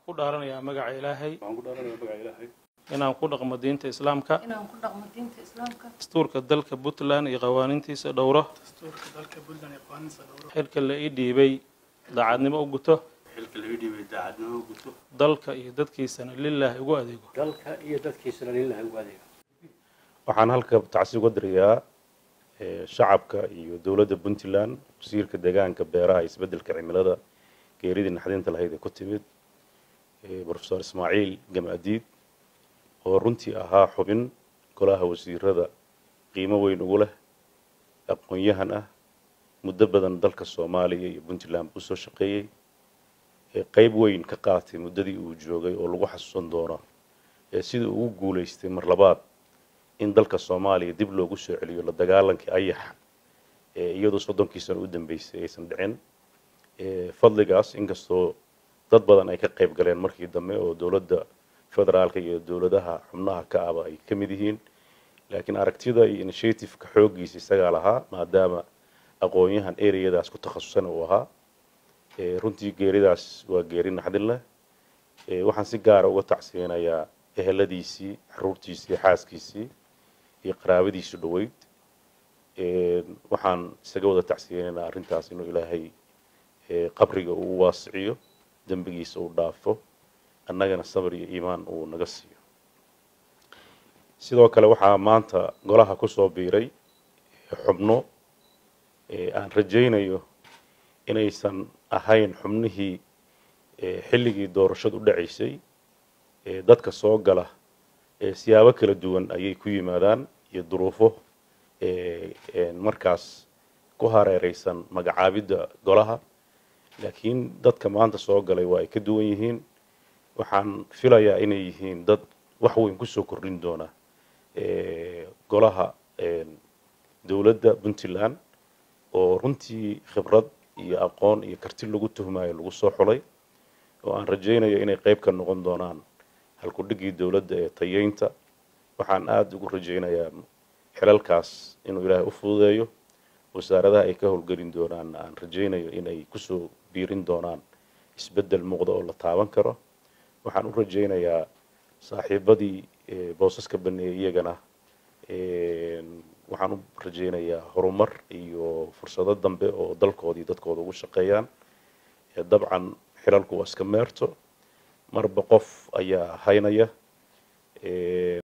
ku dhaaranayaa magaca ilaahay waxaan ku dhaaranayaa magaca ilaahay inaan ku dhaqmo diinta islaamka inaan ku dhaqmo diinta islaamka dastuurka dalka puntland iyo qawaaniintiisa dhowro dastuurka dalka puntland iyo qawaaniinsa dhowro xilka la ii dhiibay daacadnimo u guto xilka laga dhiibay daacadnimo guto dalka iyo dadkiisana lilaahi ugu adeego dalka iyo dadkiisana lillahi ugu adeega waxaan halka tacsi uga dirayaa eh, shacabka iyo dowladda puntland wasiirka deegaanka beeraha iyo isbeddelka cimilada geeridii naxdinta lahayd ee ku timid eh, profesor ismaaciil gamaadiid oo runtii ahaa xubin golaha wasiirada qiimo weyn ugu leh aqoon-yahan ah muddo badan dalka soomaaliya iyo puntland buu soo shaqeeyey ee qeyb weyn ka qaatay muddadii uu joogay oo lagu xasuusan doono ee sidii ugu guulaystay mar labaad in dalka soomaaliya dib loogu soo celiyo la dagaalankii ayaxa ee iyadoo soddonkii sano u dambeysay aysan dhicin ee fadligaas inkastoo dad badan ay ka qayb galeen markii dambe oo dowladda federaalka iyo dowladaha xubnaha ka aba ay ka mid yihiin laakiin aragtida iyo initiativeka xooggiisa isagaa lahaa maadaama aqoon-yahan ereyadaas ku takhasusana uu ahaa ee runtii geeridaas waa geeri naxdin leh ee waxaan si gaara uga tacsiyeynayaa eheladiisii xaruurtiisii xaaskiisii iyo qaraabadiisu dhoweyd waxaan isaga wada tacsiyeynaynaa arrintaas inuu ilaahay ee, qabriga uu waasiciyo dembigiisa uu dhaafo annagana sabr iyo iimaan uu naga siiyo sidoo kale waxaa maanta golaha ku soo biiray xubno ee, aan rajaynayo inaysan ahayn xubnihii ee, xilligii doorashadu dhacaysay ee, dadka soo gala ee, siyaabo kala duwan ayay ku yimaadaan iyo duruufo ee, ee, markaas ku hareereysan magacaabidda golaha laakiin dadka maanta soo galay waa ay ka duwan yihiin waxaan filayaa inay yihiin dad wax weyn kusoo kordhin doona ee, golaha ee, dowladda puntland oo runtii khibrad iyo aqoon iyo karti lagu tuhmayo lagu soo xulay oo aan rajaynayo inay qayb ka noqon doonaan halkudhigii dowladda ee tayeynta waxaan aada ugu rajaynayaa xilalkaas inuu ilaahay u fududeeyo wasaaradaha ay ka howlgelin doonaan aan rajaynayo inay kusoo biirin doonaan isbeddel muuqda oo la taaban karo waxaan u rajaynayaa saaxiibadii ee, boosaska baneeyey iyagana een, waxaan u rajaynayaa horumar iyo fursado dambe oo dalkoodii dadkooda ugu shaqeeyaan ee dabcan xilalku waa iska meerto marba qof ayaa haynaya